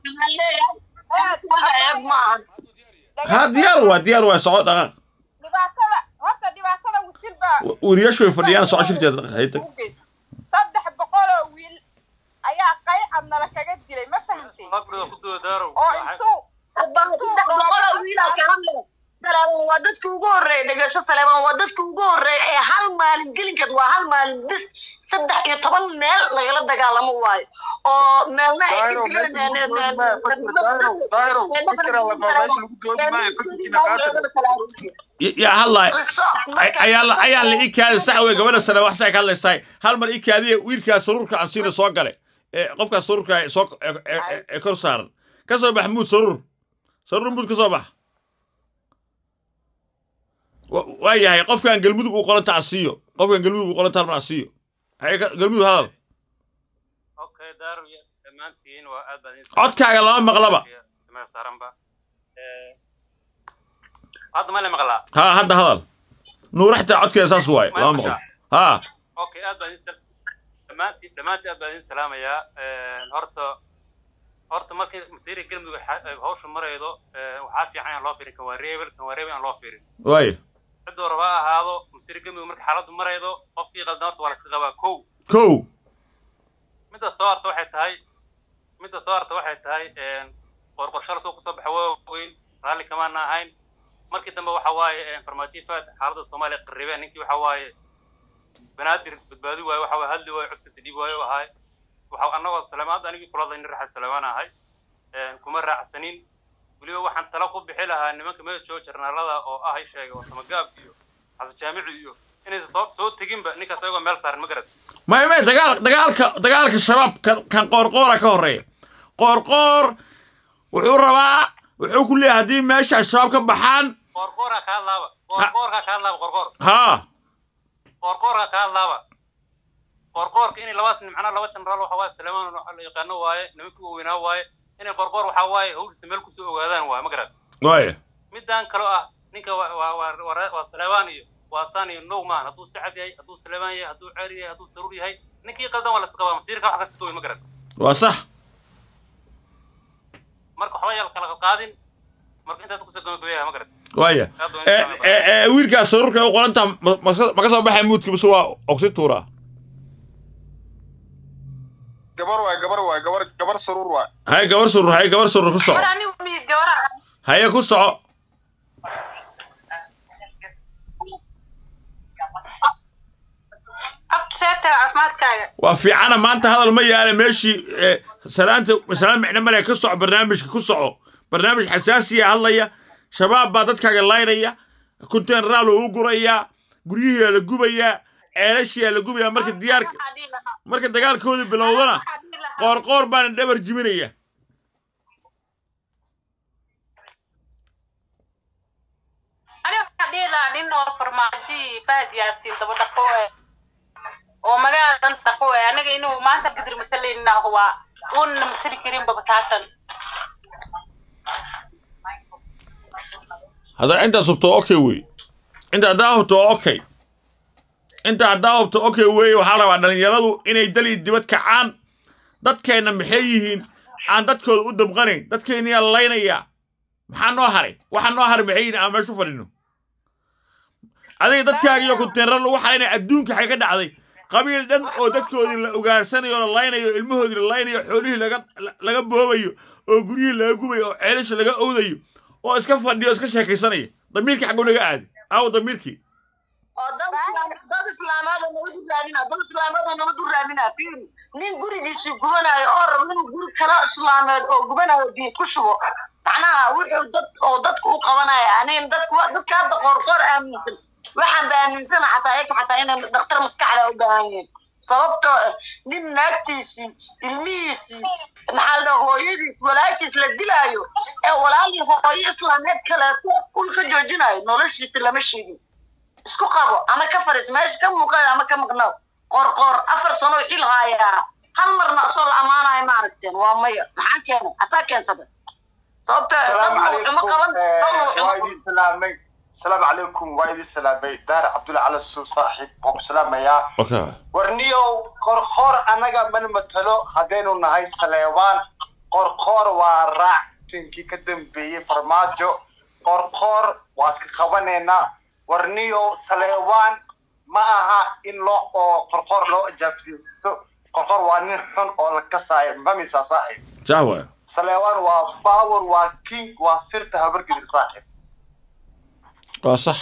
ceeb maahan ha diyaar waa diyaar waa soco dhaqaaq dhibaatada horta dhibaatada wisil baa weriyaashu way fadhiyaan soco shirkeeda dhaqaaq haytag u geysa saddex boqol oo wiil ayaa qaycad nala kaga dilay ma fahamtay oo intuu saleebaan waa dadka ugu horreeya dhegasho saleebaan waa dadka ugu horreeya ee hal maalin gelinkeed waa hal maalin bis saddex iyo toban meel lagala dagaalamo waayo oo meelna ay ka daahiro meesha lagu doodi maayo fakir daahiro daahiro fikira la qabo meesha lagu doodi maayo fakirkiina qaata yaa hadlaay ayaa la ayaa la ii kaadi sax wey gabadha sare wax say ka hadlaysaay hal mar ii kaadiya wiilkaas saruurka aan siina soo gale ee qofkaas saruurka ee soo ee- ee ee kor saaran ka soo bax muud saruur saruur muud ka soo bax Wa- waa yahay qofkaan galmudug uu qoranta aan siiyo qofkaan galmudug uu qoranta hal mar aan siiyo Haye ka- galmudug hadal okay daaru dhammaantiin waa aad baan idin codkaaga lama maqlaba meel saaranba Eh, hadda ma la maqlaa haa hadda hadal nuuraxta codkeeda saas waaye lama maqlo haa okay aad baan idin sal- dhammaantiin dhammaantiin aad baan idin salaamayaa Eh, horta horta markii masiiri galmudug xa- ay hawsha maraydo eh, waxaa fiican in loo fiirin kan waa reebel kan waa reebel aan loo fiirin waaye ciduu raba ha ahaado masiiri galmudug marka xaaladdu maraydo qofkii qaldan horta waa la iska qabaa kow kow midda soo harta waxay tahay midda soo harta waxay tahay qorqorshada soo kusoo baxa waa weyn raalli kamaana ahayn markii dambe waxa waaye farmaajo faad xaaladda soomaaliya qarribeen ninkii waxa waaye banaadir badbaadi waaye waxa waaye hadli waaye codkasi dhiib waaye u ahay waxa annagoo salamaad anigii kula hadlay nin raaxal salamaan ahay kuma raacsanin weliba waxaan talo ku bixi lahaa nimanka meejoo jarnaalada oo ah ay sheegay oo samagaab iyo xasan jaamici iyo inaysan soo soo teginba ninkaas ayagoo meel saaran ma garad may may dagaal dagaalka dagaalka shabaab kan kan qoorqoora ka horreeya qoorqoor wuxuu rabaa wuxuu ku leeyahay haddii meesha shabaab ka baxaan qorqoorka ka hadlaaba qorqoorka ka hadlaaba qorqoor haa qorqoorka ka hadlaaba qorqoorka inay labaas nin macnaha laba jenaraal waxa waaye saleemaan la yaqaano waaye nimankii waaweynaa waaye inay qorqoor waxa waaye hawlisa meel kusoo ogaadaan waaye ma garad waaya midaan kaloo ah ninka waa waa waa waa waa saleebaan iyo waa saan iyo now maan hadduu sacad yahay hadduu saleebaan yahay hadduu ceer yahay hadduu saruur yahay ninkii qaldan waa la isqabaa masiirka wax kasta wey ma garad waa sax marka waxba yal kala qaadin marka intaas kusoo gabagabeeyaha ma garad waaya ee ee ee wiilkaas saruurka u qoranta ma ma- ma ka soo baxay muudka bise waa ogsi tuuraa gabar waay gabar waay gabar gabar saruur waay haye gabar saruur haye gabar saruur ku soco haye ku soco waa fiicana maanta hadal ma yaala meeshii ee, salaanta salaam micno male ka soco barnaamijka ku soco barnaamij xasaasiya hadlaya shabaab baa dadkaaga laynaya kunteenraal uu gurayaa guryihiyaa la gubayaa ceelashiyaa la gubayaa marka diyaarka marka dagaalkooda bilowdana qoorqoor baana dhabar jibinaya aniga waxaan dhihi lahaa nin oo farmaajo fahad yaasiin daba dhaqo eh oo magaalada dhan dhaqo eh anaga inuu maanta gadir matalayna waa uuna matali karin babataatan haddaa intaas hubto okay wey inta haddaa hubto okay inta haddaa hubto okay wey waxaa la rabaa dhallinyaradu inay dali dibad kacaan dadkeenna maxay yihiin aan dadkooda u dabqanayn dadkeenniyaa laynayaa maxaa noo haray waxa noo haray maxay yihiin aan meesha u fadhino adiga dadkaaga iyo kunteenrar lagu xaraynaya adduunka waxay ka dhacday qabiil dhan oo dadkoodii la ugaarsanayo la laynayo ilmahoodii la laynayo xoolihii laga laga boobayo oo guryihii laga gubayo oo ceelasha laga owdayo oo iska fadhiyo oo iska sheekaysanaya damiirkii xagguu naga aadi aawo damiirkii oo dad islaam- dad islaamaad oo nabad u raadina dad islaamaad oo nabad u raadina fiiri nin gurigiisii gubanayo oo raba inuu guri kale islaameed oo gubanayo biyo ku shubo macnaha wuxuu dad oo dadka u qabanaya aniga dadku dadka hadda qoorqoor aaminsan waxaan ba aaminsana xataa ayaga xataa inay dhakhtar maskaxda u baahan yihiin sababtoo ah nin naagtiisii ilmihiisii maxaa la dhaha hooyadiis walaashiis la dilaayo ee walaalii hooyo islaameed kaleeto ul ka joojinayo noloshiisa lama sheegin isku qabo ama ka fariis meesha ka muuqayo ama ka maqnaaw qorqoor afar sano xil haayaa hal marna asoo la ammaanayo ma aragteen waa maya maxaa keenay asaa keensada sababta السلام uma qaban عليكم وايدي سلامي السلام عليكم وايدي سلامي دار عبد الله على السوق صاحب ابو سلام يا okay warniyow qorqoor annaga mana matalo haddaynu nahay saleebaan qorqoor waa raac tinkii ka dambeeyey farmaajo qorqoor waa iska qabanaynaa warniyow saleebaan ma aha in loo oo qorqoor loo ajaaftiisto qorqoor waa nin xun oo la kasaayo mamisa saaxib sax waay saleebaan waa power waa king waa sirta habargedir saaxib waa sax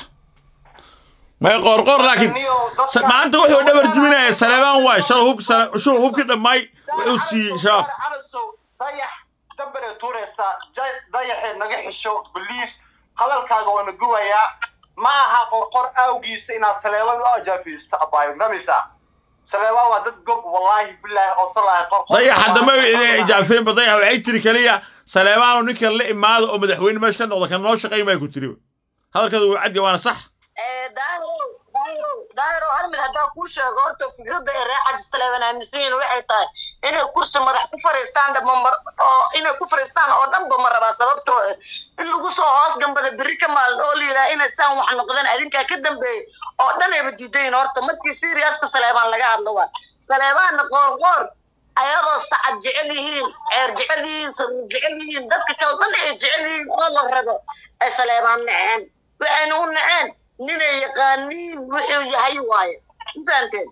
may qoorqoor laakiin sa- maanta wuxuu dhabar jibinaya saleebaan waay shalay hubki sale shuu hubkii dhammaay wuxuu siiyey shabaab calasow dayax dambere tuuraysaa jay- dayaxee naga xisho baliis hadalkaaga waana gubayaa ma aha qorqor awgiisa inaad saleebaan u ajaafiysto abaayo mamisa saleebaan waa dad gob wallaahi bilaahi oo talaahi qorqor dayaxa dambe idin ijaafeenba dayax waxay tiri keliya saleebaanu ninkan la imaado oo madaxweyne meesha ka noqda kan noo shaqayn bay ku tiri hadalkeedu wuu cadya waana sax daahiro daahiro daahiro hal mid haddaa kuu sheego horta fikradda ee reer xaji saleeban aaminsan yihiin waxay tahay inay kursi madax ku fariistaan dhama mar oo inay ku fariistaan oo dhanba ma rabaa sababtoo ah in lagu soo hoos gambada berri ka maalin oo la yidhaha inay saan wax noqdeen adinkaa ka dambeeyey oo dhan ayba diidayin horta markii siriyaska saleebaan laga hadlo waa saleebaanna qoorqoor ayadoo sacad jecel yihiin ceer jecel yihiin saruur jecel yihiin dadka kale dhan ay jecel yihiin oo la rabo ay saleebaan naceen waxayna u naceen ninay yaqaaniin wuxuu yahay waaye mafahanteen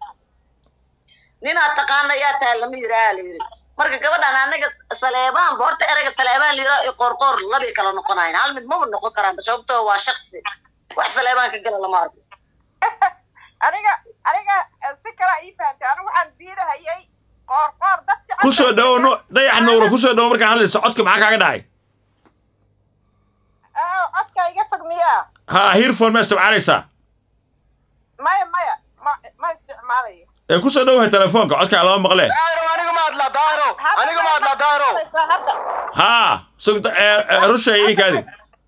ninaa taqaana yaa tahay lama yidhaaha la yidhi marka gabadhan anaga saleebaanba horta ereyga saleebaan la yidhaha iyo qoorqoor labay kala noqonayn hal mid maba noqon karaan sababtoo waa shaksi wax saleebaan ka gala lama arko aniga aniga si kala ii fahamtay anigu waxaan diidahayay qoorqoor dad jecel ku soo dhawow nu dayax nuura ku soo dhawow markaan hadlayso codka maxaa kaaga dhacay Ah, codka iga fog miyaa ha hirfon ma isticmaalaysaa maya maya ma ma isticmaalayo ee ku soo dhawahay telefoonka codkaa lama maqlee aniga ma hadlaa daahiro aniga ma hadlaa daahiro hadda haa sugda rushay ii kaadi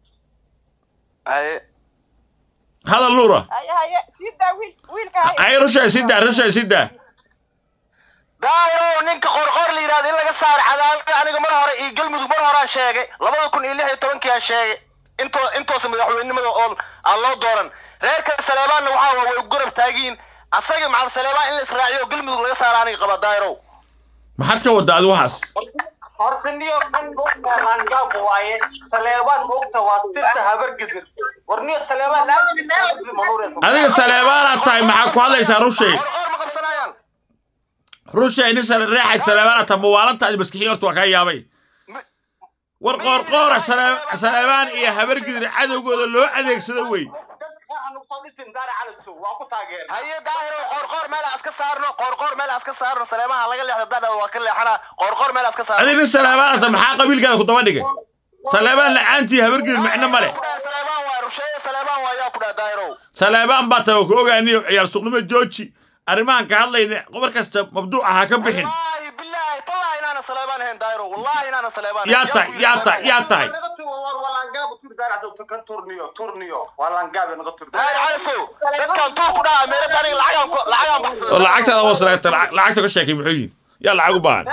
hadal nuura haye haye sii daa wiil wiilka haye ay rushay sidaa rushay sidaa daahiro ninka qorqor la yidhahdo in laga saaro cadaadada aniga mar hore iyo galmudug mar horaan sheegay labada kun iyo lix iyo tobankii aan sheegay intoo intoosa madaxweynimada oo aan loo dooran reerka saleebaanna waxaa waa way garab taagiin asaga macal saleebaan in la israaciyo oo galmudug laga saaro aniga qaba daahiro maxaad ka wadda adi waxaas horta niyo kan moogtaangaab waaye saleebaan moogta waa sirta habargedir war niyo saleebaan adiga saleebaanaad tahay maxaa ku hadlaysaa rushay rushay nin sale reexay saleebaanaad tahay mawaalantaadi maskixiin horta waa kaa yaabay war qoorqoora sale- saleebaan iyo habargidir cadowgooda loo adeegsado wey haye daahiro qoorqoor meel aan iska saarno qoorqoor meel aan iska saarno saleemaha laga leexdo dadha waa ka leexana qoorqoor meel aan iska saarno adiga nin saleebaanaad tahay maxaa qabiilkaada ku daba dhigay saleebaan la-aantii habargidir micno male saleebaan waa rusheeye saleebaan waa yaa ku dhaha daahiro saleebaan baa tahay oo ku ogaaniyo ciyaar suqnimo jooji arrimahan ka hadlayna qobar kasta mabduuc ha ka bixin wallaahi bilaahi tallahi inaana saleebaan ahayn daahiro wallaahi inaana saleebaan yaa tahay yaa tahay yaa tahay dadkan tuur ku dhaha meelada aniga lacagaan ku- lacagaan baxsada oo lacagtaada hoos lagata lacagta ka sheekay muxuu yihin yaa lacag u baahan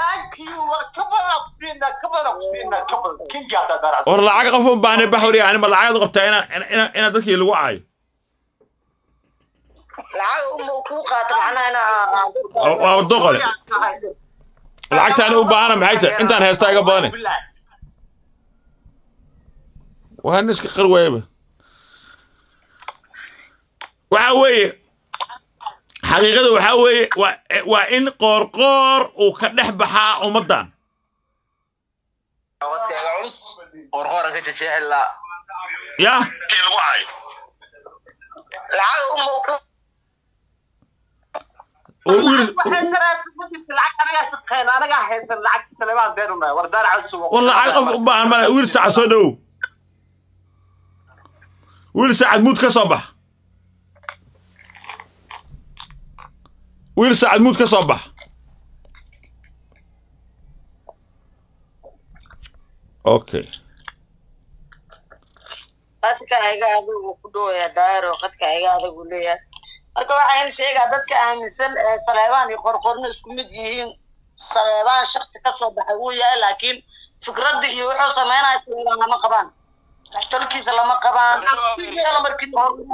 war lacag qof u baahnay baxwari yani ma lacagaad u qabtaa ina ina ina dadkii lagu caayo lacag uma kuu qaato macnaha inaa Waa- waa doqole lacagtaani u baahana maxay tahay intaan heestaa iga badane waa nin iska qar waayaba waxa weeye xaqiiqada waxaa weeye waa waa in qoorqoor uu ka dhex baxaa ummaddan wadkaaga culus qorqoran ka jejeexi laa yah lacag uma kuu oo wiil war lacag qof u baahan male wiil sacad soo dhowow wiil sacad muud ka soo bax wiil sacad muud ka soo bax okay qadka iga adigu ku dhowaya daayiro qadka iga adigu leeyahay marka waxaa in sheegaa dadka aaminsan ee saleebaan iyo qorqorna isku mid yihiin saleebaan shaksi ka soo baxay wuu yahay laakiin fikradda iyo wuxuu sameynaya saleebaan lama qabaan talkiisa lama qabaan shala markii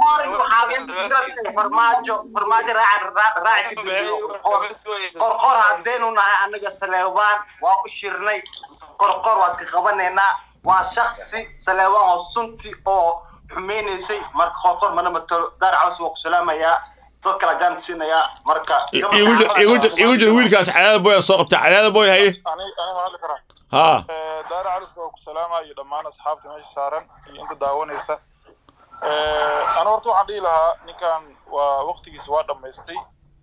farmaajo farmaajo raaca raaci ka dambeeyo qorqor haddaynu nahay anaga saleebaan waa u shirnay qorqor waa iska qabanaynaa waa shaksi saleebaan oo sunti oo xumeynaysay marka qorqor mana matalo daar caws waa ku salaamayaa dad kala gaan siinayaa marka igu jir igu jir igu jir wiilkaas cadaada boy soo qabta cadaada boy haye ani ani ma hadli karaa haa daara calis waa ku salaamaya dhammaan asxaabta meesha saaran iyo inta daawanaysa ana horta waxaan dhihi lahaa ninkan waa waqtigiisa waa dhammaystay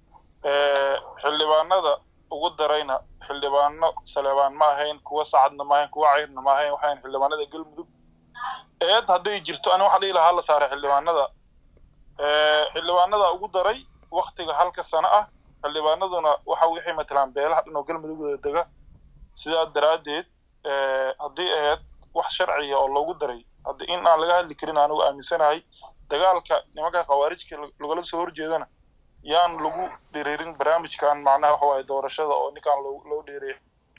xildhibaanada ugu darayna xildhibaano saleebaan ma ahayn kuwa sacadna ma ahayn kuwa cayrna ma ahayn waxayn xildhibaanada galmudug eed hadday jirto ani waxaan dhihi lahaa la saaray xildhibaanada xildhibaanada ugu daray waktiga halka sano ah xildhibaanaduna waxa waxay matalaan beelaha dhan oo galmudug wada dega sidaa daraaddeed haddii ahayd wax sharciya oo loogu daray hadda in aan laga hadli karin anigu aaminsanahay dagaalka nimanka khawaarijka lagala soo horjeedana yaan lagu dhiriirin barnaamijkan macnaha waxa waaye doorashada oo ninkaan loo dheereeya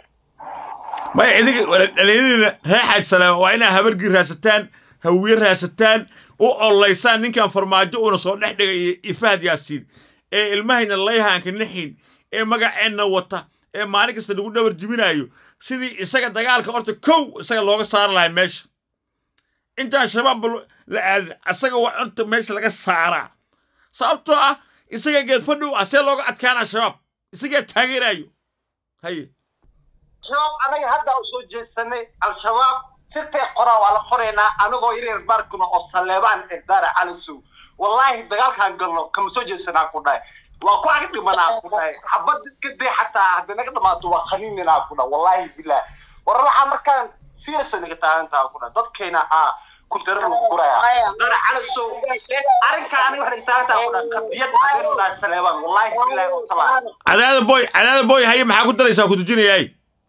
maya idinka dhalinyaradiina reer xaaj salaama waa inaa habargii raasataan hawiye raasataan u ololeysaan ninkan farmaajo uuna soo dhex dhigay iyo fahad yaasiin ee ilmahayna layhaanka naxin ee magaceenna wata ee maalin kasta lagu dhabar jibinaayo sidii isaga dagaalka horta kow isaga looga saari lahay meesha intaan shabaab la aadin asaga waa horta meesha laga saaraa sababtoo ah isaga geed fadhow ah see looga adkaanaa shabaab isagaa taageeraayo haye shabaab anaga hadda u soo jeesanay al-shabaab sirtay qoraa waa la qoraynaa anagoo yaryar baarkuna oo saleebaan erdaara calisow wallaahi dagaalkaan galno kama soo jeesanaa ku dhahay waa ku ag dhimanaa ku dhahay xabad kadee xataa hadday naga dhamaato waa khaniininaa ku dhahay wallaahi bilah war waxaa markaan serious naga taagantaa ku dhahay dadkeena aa kuntara lagu guraya dara calisow arrinkaa aniga waxay naga taagantaa ku dhahay qadiyad haddaynu nahay saleebaan wallaahi bilah oo talaa cadaada boy cadaada boy haye maxaa ku daraysaa ku dujinayaay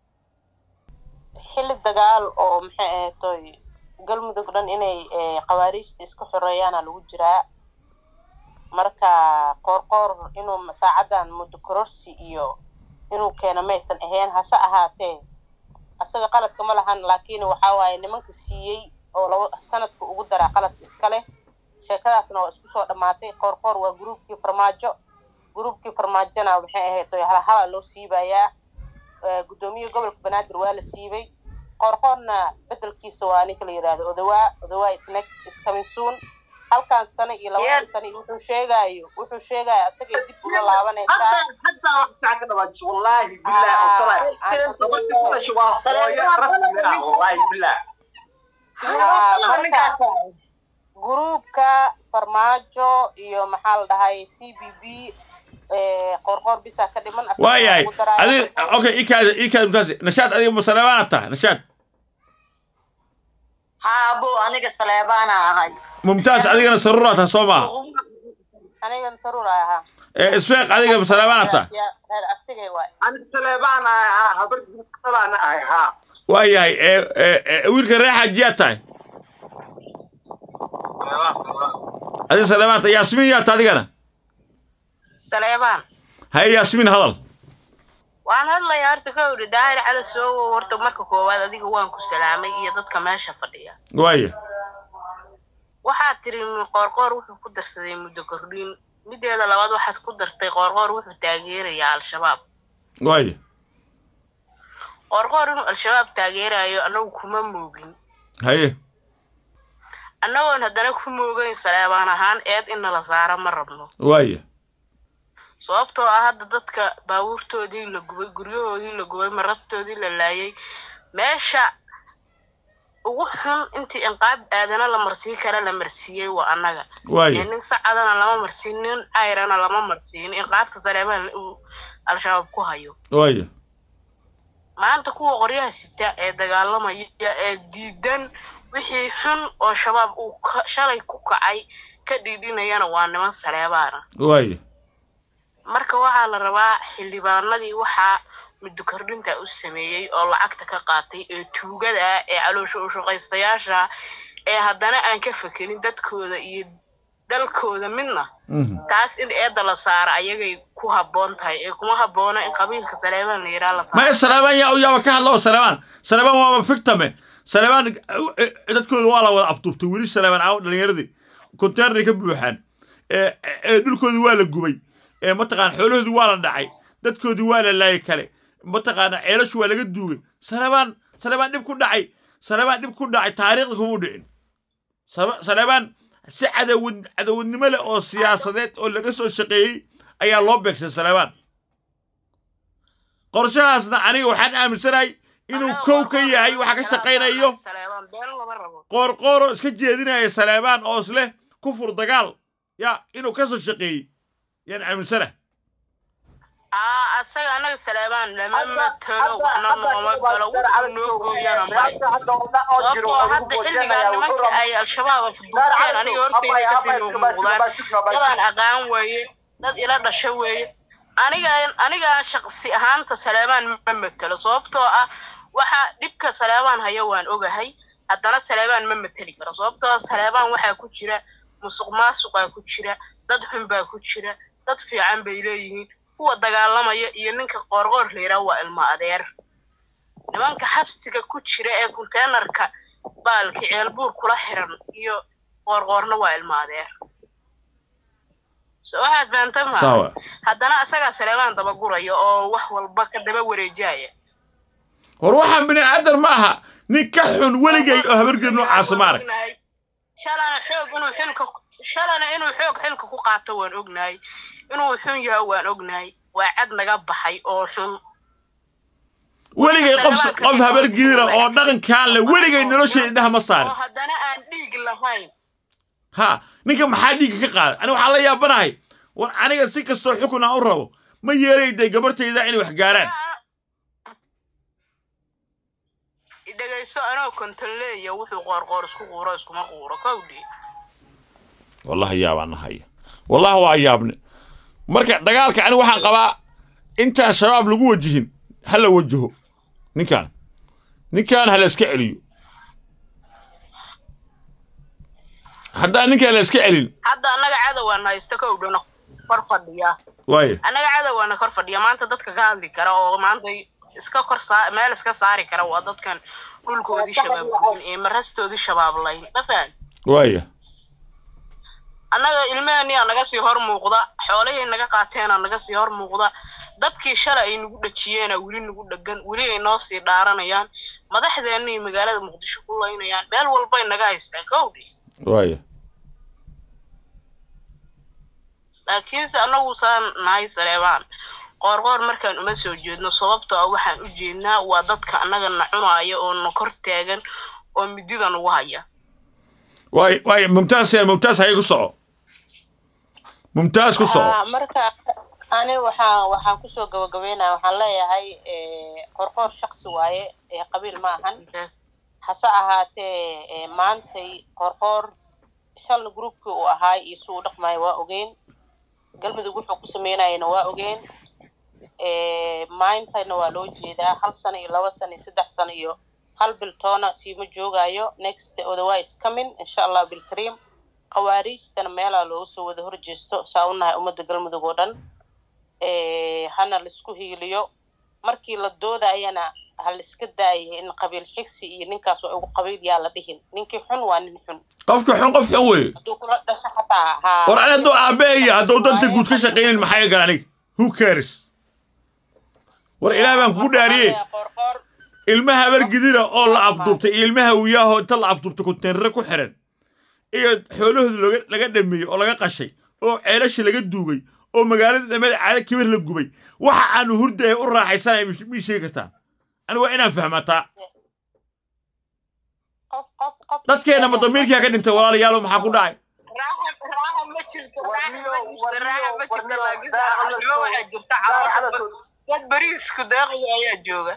xilli dagaal oo maxay ahaytoy galmudug dhan inay khawaariijta isku xoreeyaana lagu jiraa marka qoorqoor inuu saacadan muddo kororsi iyo inuu keeno maysan ahayn hase ahaatee asaga qaladka ma lahan laakiin waxaa waaye nimanka siiyey oo laba sanadka ugu daraa qaladka iska leh sheekadaasna waa isku soo dhammaatay qoorqoor waa gruubkii farmaajo gruubkii farmaajona maxay ahaytoy halhala loo siibayaa guddoomiye gobolka banaadir waa la siibay qorqorna bedelkiisa waa ninka la yidhaahdo odawaa odawaa is next is coming soon halkan sano iyo labada sano iyo wuxuu sheegaayo wuxuu sheegaayo asaga dib uga laabanaysaa حتى وقت عقد بس والله بالله طلع ضبط كل شيء وهو رسمي والله بالله gruubka farmaajo iyo maxaa la dhahay c b b qorqor bisa ka dhiman waayahay adig okay ikaad ikaad mutaas nashaad adiga masaleebaana taha nashaad haabo aniga saleebaana ahay mumtaas adigana saruuraa taha soo maaha anigan saruur ay ahaa ee isfeeq adiga masaleebaana taha reer aftigay waay أنا تلبان ها هبر تلبان ها waayahay ee wiilka reer xaajiyaad tahay adiga saleebaan tahay yaasmiin yaa taha adigana saleebaan haye yaasmiin hadal waan hadlayaa horta ka idhi daahir cali soowo horta marka koowaad adiga waan ku salaamay iyo dadka meesha fadhiya waaya waxaad tiri qoorqoor wuxuu ku darsaday muddo kordhin mideeda labaad waxaad ku dartay qoorqoor wuxuu taageerayaa al-shabaab waaya qoorqoor inuu al-shabaab taageerayo annagu kuma moogin haye annagoon haddana ku moogayn saleebaan ahaan eed in nala saara ma rabno waaya sababtoo ah hadda dadka baabuurtoodii la gubay guryahoodii la gubay marastoodii la laayay meesha ugu xun intii inqaab aadana la marsii kara la marsiiyey waa annaga Waayo. ee nin sacadana lama marsiin nin ayrana lama marsiin inqaabta saleemaan uu al-shabaab ku hayo waaya maanta kuwa qoryaha sita ee dagaalamaya ee diidan wixii xun oo shabaab uu ka- shalay ku kacay ka dhiidhinayana waa niman saleebaana waaya marka waxaa la rabaa xildhibaanadii waxaa muddo kordhinta u sameeyey oo lacagta ka qaatay ee tuugada ah ee caloosha u shaqaystayaasha ee haddana aan ka fekerin dadkooda iyo dalkooda midna taas in eedda la saara ayagay ku habboon tahay ee kuma habboona in qabiilka saleebaan la yidhaha la saaro maya saleebaan yaa yaaba ka hadla oo saleebaan saleebaan waaba fictame saleebaan eh, eh, dadkooda waa la wada afduubtay weli saleebaan caawa dhallinyaradii konteenaray ka buuxaan ee ee dhulkoodii waa la gubay ee mataqaana xoolahoodii waa la dhacay dadkoodii waa la laayay kale mataqaana ceelashu waa laga duugay saleebaan saleebaan dhib ku dhacay saleebaan dhib ku dhacay taariikhda kuma dhicin Sale- saleebaan si cadawad cadawadnimo leh oo siyaasadeed oo laga soo shaqeeyey ayaa loo beegsay saleebaan qorshahaasna aniga waxaan aaminsanahay inuu kow ka yahay waxa ka shaqaynayo saleebaan been lama rabo qoorqooro iska jeedinaya saleebaan oo isleh kufur dagaal ya inuu ka soo shaqeeyey yaan aaminsana aa asaga anaga saleebaan lama matalo waxna nooma galo wuxuu noo gooyana male sababtoo hadda xilligan nimanka ay al-shabaab afduubteen aniga horteyda kasii noo muuqdaan dadaan aqaan weeye dad ila dhasho weeye aniga aniga shaqsi ahaanta saleebaan ma matelo sababtoo ah waxa dhibka saleebaan haya waan ogahay haddana saleebaan ma mateli karo sababtoo ah saleebaan waxaa ku jira musuq maasuqaa ku jira dad xun baa ku jira dad fiican bay leeyihiin kuwa dagaalamaya iyo ninka qoorqoor la yidhaha waa ilmo adeer nimanka xabsiga ku jira ee konteenarka baalki ceelbuur kula xiran iyo qoorqoorna waa ilmo adeer so waxaad fahamta ma Sawa. haddana asagaa saleebaan dabaguraya oo wax walba ka daba wareejaya war waxaan bini aadan ma aha nin ka xun weligay oo habargeed noocaasa ma arag ognahay shalana xoog inuu xilka shalana inuu xoog xilka ku qaato waan ognahay inuu xun yahay waan ognahay waa cad naga baxay oo xun weligay qof qof habargeedira oo dhaqankaan leh weligay nolosheeda indhaha ma oo saarin haddana aan dhiig lahayn ha ninka maxaa dhiigga ka qaaday aniga waxaan la yaabanahay war aniga si kastoo xukun aan u rabo ma yeelayday gabartayda inay wax gaaraan dhegayso anoo kontoleeya wuxuu qoorqoor isku quuro iskuma quuro kowdhi wallahi yaabaan nahaya wallahi waa yaabne marka dagaalka aniga waxaan qabaa intaan shabaab lagu wajihin ha la wajaho ninkaan ninkaan ha la iska celiyo haddaan ninkaan la iska celin hadda annaga cadowaan haysta kowdhana kor fadhiya waaye annaga cadowgaana kor fadhiya maanta dadka ka hadli kara oo maanta iska kor saa meel iska saari kara waa dadkan dhulkoodii shabaablayn ee marastoodii shabaablayn ma fahan waaye annaga ilmahaniyaa naga sii hor muuqda xoolihii naga qaateena naga sii hor muuqda dabkii shalay ay nagu dhajiyeena weli nagu dhegan weli ay noo sii dhaaranayaan madaxdeennii magaalada muqdisho ku laynayaan meel walbay naga haystaan kowdhi waaye laakiinse annagu saan nahay saleebaan qoorqoor markaan uma soo jeedno sababtoo ah waxaan u jeednaa waa dadka annaga na cunaaya oo na kor taagan oo midida nagu haya waaye waaye mumtaas yaa mumtaas haye ku soco mumtaas ku soco Ah, marka ani waxaan waxaan kusoo gabagabeynaya waxaan leeyahay eh, qorqoor shaksi waaye ee qabiil ma ahan hase ahaatee eh, maantay qorqoor shalna groupkii uu ahaay iyo si uu dhaqmayo waa ogeyn galmudug wuxuu ku sameynayana waa ogeyn Eh, maantayna waa loo jeedaa hal sano iyo laba sano iyo saddex sano iyo hal bil toona siima joogayo next otherwise coming insha allah bilkariim khawaariijtana meelaa looga soo wada horjeesto saa u nahay ummadda galmudug oo dhan Eh, hana laisku hiiliyo markii la doodayana ha laiska daaya in qabiil xigsi iyo ninkaas waa ugu qabiil yaa la dhihin ninkii xun waa nin xun qofka xun qof xun weeye hadduu kula dhasho xataa ha war ani hadduu aabbaheeya hadduu danta guud ka shaqaynin maxaa iga aniga who cares war ilaah baan kugu dhaariyey ilmaha habargidira oo la afduubtay iyo ilmaha wiyaahoo inta la afduubtay konteenare ku xiran iyo xoolahooda looga laga dhameeyey oo laga qashay oo ceelasha laga duugay oo magaalada dhameed caado kibir la gubay waxa aanu hurdaya u raaxaysanaya mii sheegi kartaa aniga waa inaan fahmataa dadkeena ma damiirkiyaa ka dhintay walaalayaalo maxaa ku dhacay raaxa ma jirto raaxa ma jirto raaxa ma jirto laakiin arnimo waxaa jirta caloosha dad beriisku deeqaya ayaa jooga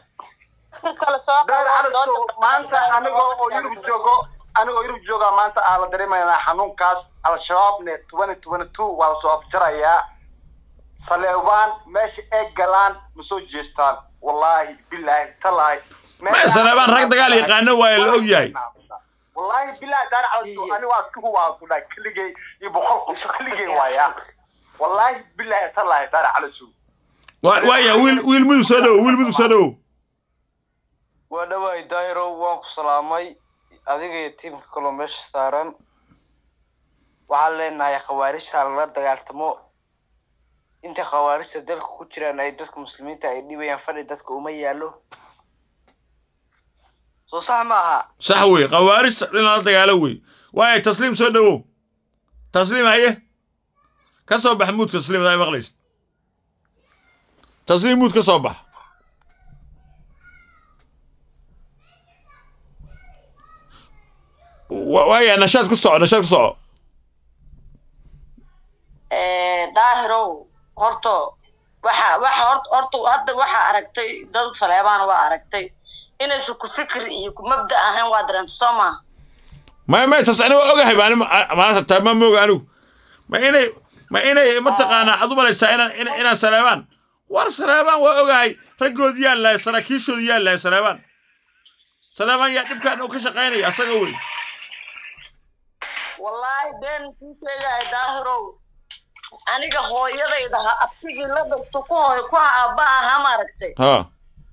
maanta anigoo oo yurub joogo anigoo yurub jooga maanta aan la dareemaynaa xanuunkaas al-shabaabne tobani tobani two waa lasoo afjarayaa saleebaan meesha ay galaan ma soo jeestaan wallaahi bilaahi talaahi ma saleebaan rag dagaal yaqaano waaye la og yahay wallaahi bilahi daar calasow ani waa iska huwaa ku dhahay keligay iyo boqol qof keligay waaya wallaahi bilahi talahi daar calasow Wa- waaya wiil wiil mudug soo dhowo wiil mudug soo dhowo waa dhawaay daahiro waan ku salaamay adiga iyo tiimka kaloo meesha saaran waxaan leenahay khawaarijta lala dagaaltamo inta khawaarijta dalka ku jiraan ay dadka muslimiinta ay dhibayaan fadhi dadka uma yaalo soo sax ma aha sax wey khawaarij in lala dagaalo wey waaya tasliim soo dhowow tasliim haye ka soo bax muud tasliim adaa maqlaysid tasliim muud ka soo bax Wa- waaya nashaad ku soco nashaad ku soco daahirow horto waxa waxa horta horta hadda waxaa aragtay dad saleebaan waa aragtay inaysan ku fikir iyo ku mabda ahayn waa dareenta soo maaha maya maya tas ani waa ogahay baa maanta taa ma mooga anigu ma inay ma inay mataqaanaa aad u malaysaa inaan ina- inaan saleebaan war saleebaan waa ogahay raggood yaa lahay saraakiishoodu yaa lahay saleebaan saleebaan yaa dhibkaan uu ka shaqaynaya asaga wey wallaahi been kuu sheegahay daahirow aniga hooyadayda ha abtigii la dasto ku hooy ku aabba ahaa maaragtay ha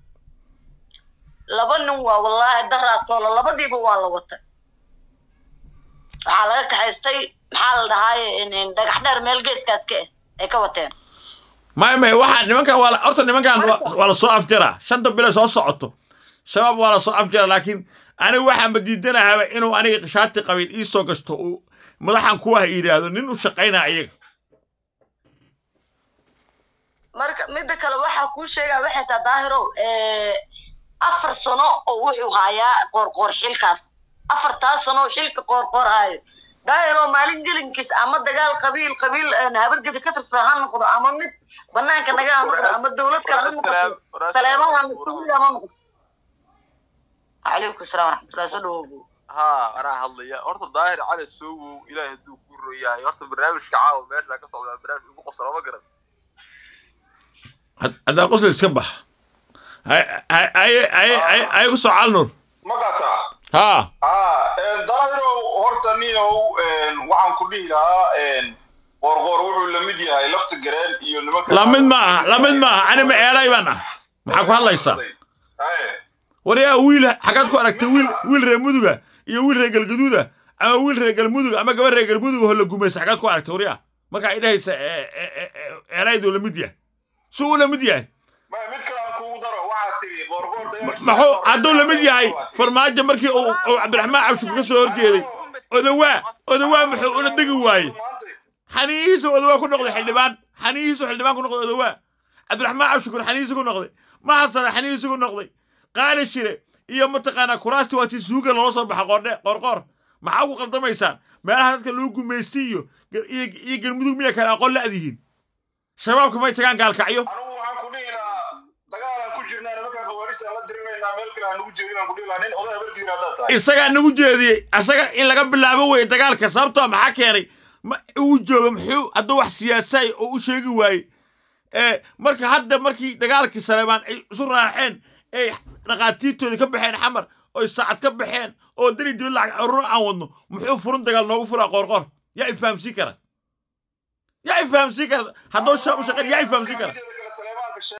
laba nin waa wallaahi daraatoola labadiiba waa la watay waxaa laga kaxaystay maxaa la dhahaaye in- dhagax dheer meel geeskaas ka ah ay ka wateen maya maya waxaa nimankan waa la- horta nimankan waa waa la soo afjaraa shanta bilo soo socoto shabaab waa la soo afjaraa laakiin anigu waxaan badiidanahaaba inuu aniga shaati qabiil ii soo gashto uu madaxan kuwaha yidhaahdo nin u shaqaynaa iyaga marka midda kale waxaa kuu sheegaa waxay taa daahirow afar sano oo wuxuu haayaa qoorqoor xilkaas afartaas sano oo xilka qoorqoor haayo daahirow maalin gelinkiis ama dagaal qabiil qabiil habargeda ka tirsan ha noqdo ama mid banaanka naga ha noqdo ama dowlad kale ha noqoto saleeman ha noqdo ama noqos calaykum salaam waraxmatullahi soo dhawow ها أنا هضليا horta daahir cali soogow ilaahay hadduu ku royahay horta barnaamijka caawa meesha ka socdaa barnaamij ugu qosla ma garan Had- haddaa qosla iska bax ay ku soo calnur magataa haa haa daahirow horta niyow waxaan ku dhihi lahaa qoorqoor wuxuu la mid yahay lafta gareen iyo nimanka lamid ma aha lamid ma aha anima eelay baan ah maxaa ku hadlaysaa waryaa wiil xaggaad ku aragtay wiil wiil reer muduga iyo wiil reer galgaduuda ama wiil reer galmudug ama gabar reer galmudug oo la gumaysa xaggaad ku aragtay waryaa markaa idhahaysa eelayduu la mid yahay suu u la mid yahay mid kale aan kugu daro waxaad tiri qoorqoor maxuu hadduu la mid yahay farmaajo markii uu uu cabdiraxmaan cabshir ka soo horjeeday odawaa odawaa muxuu ula degi waayey xaniyihiisu odawaa ku noqday xildhibaan xaniyihiisu xildhibaan ku noqday odawaa cabdiraxmaan cabshukur xaniyihiisu ku noqday mahasana xaniyihiisu ku noqday qaali shire iyo mataqaanaa kuraasti waa si suuga loola soo baxa qoordhe qoorqoor maxaa ugu qaldamaysaan meelaha dadka lagu gumaystay iyo iyo iyo galmudug miya kale aqoon la'dihiin shabaabka may tagaan gaalkacyo waxaan ku dhihi lahaa dagaalaan ku jirnaa nimankan khawaarijta la dirinaynaa meel kale aan nugu jeedin aan ku dhihi lahaa nin oday habarkiina haddaad tahay isagaa nagu jeediyey isaga in laga bilaabo weye dagaalka sababtoo maxaa keenay ma uu jooga muxuu hadduu wax siyaasaay oo u sheegi waaye ee marka hadda markii dagaalkii saleebaan ay isu raaceen ay dhaqaatiirtoodii ka baxeen xamar oy saacad ka baxeen oo dali dibad lacag ururo aan wadno muxuu furun dagaal noogu furaa qoorqoor yaa i fahamsiin kara yaa i fahamsiin kara hadduu shaab u shaqeyn yaa i fahamsiin kara